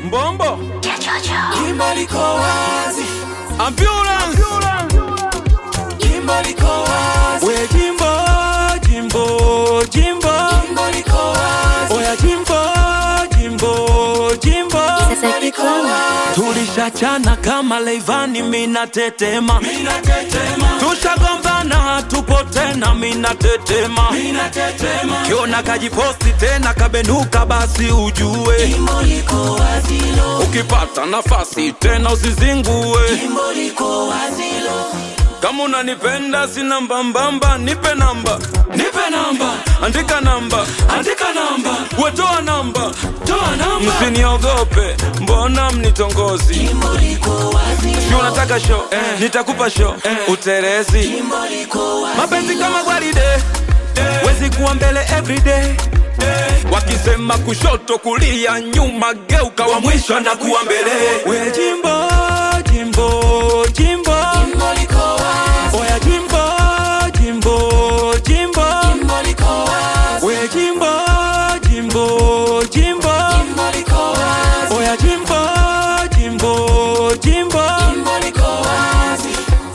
mbombo Jimbo liko wazi, ambulance jimbo liko wazi, we jimbo jimbo jimbo jimbo liko wazi, oya jimbo jimbo jimbo jimbo liko wazi. tulishachana kama leivani mina tetema Mina tetema, tushagombana tupo tena mina tetema mina tetema, kiona kajiposti tena kabenuka basi ujue jimbo liko wazi lo, ukipata nafasi tena usizingue jimbo liko wazi lo, kama unanipenda sina mbambamba nipe namba nipe namba, andika namba andika namba, wetoa namba toa namba, msiniogope mbona mnitongozi jimbo liko wazi si lo, unataka show eh. nitakupa show eh. uterezi jimbo liko wazi mapenzi kama gwaride wezi kuwa mbele everyday wakisema kushoto kulia nyuma geuka wa mwisho na kuwa mbele we jimbo jimbo jimbo jimbo liko wazi, oya jimbo jimbo jimbo jimbo liko wazi, we jimbo jimbo jimbo jimbo liko wazi, oya jimbo jimbo jimbo jimbo liko wazi.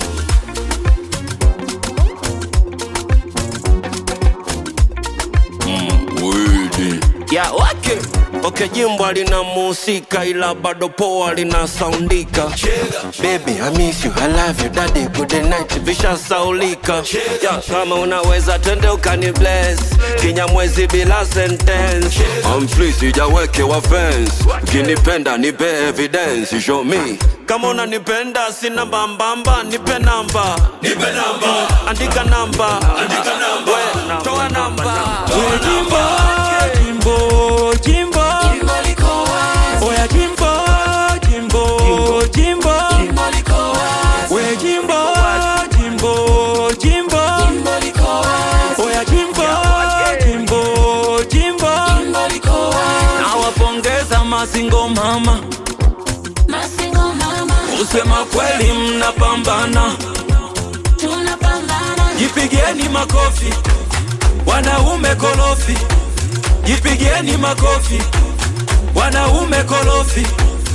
ya wake okay, jimbo lina musika ila bado poa lina saundika baby I miss you I love you daddy good night visha saulika ya, kama unaweza twende ukani bless kinyamwezi bila sentence I'm free sijawekewa fence ukinipenda nipe evidence show me kama unanipenda sina mbambamba nipe namba Nipe namba, andika namba andika namba, we toa namba we jimbo jimbo jimbo jimbo liko wazi, oya jimbo jimbo jimbo jimbo liko wazi, we jimbo jimbo jimbo jimbo liko wazi, oya jimbo jimbo jimbo jimbo liko wazi. nawapongeza masingo mama Masingo mama, kusema kweli mnapambana tunapambana, jipigieni makofi wanaume kolofi jipigieni makofi wanaume kolofi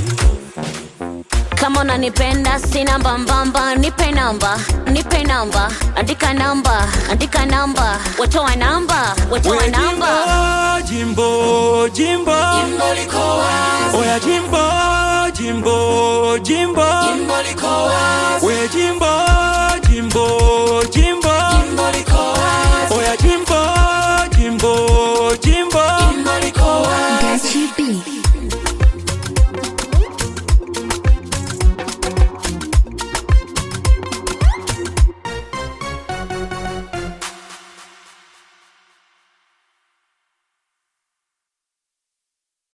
kama unanipenda sina mbambamba nipe namba nipe namba andika namba andika namba watoa namba watoa we namba jimbo jimbo jimbo jimbo liko wazi, oya jimbo jimbo jimbo jimbo liko wazi, we jimbo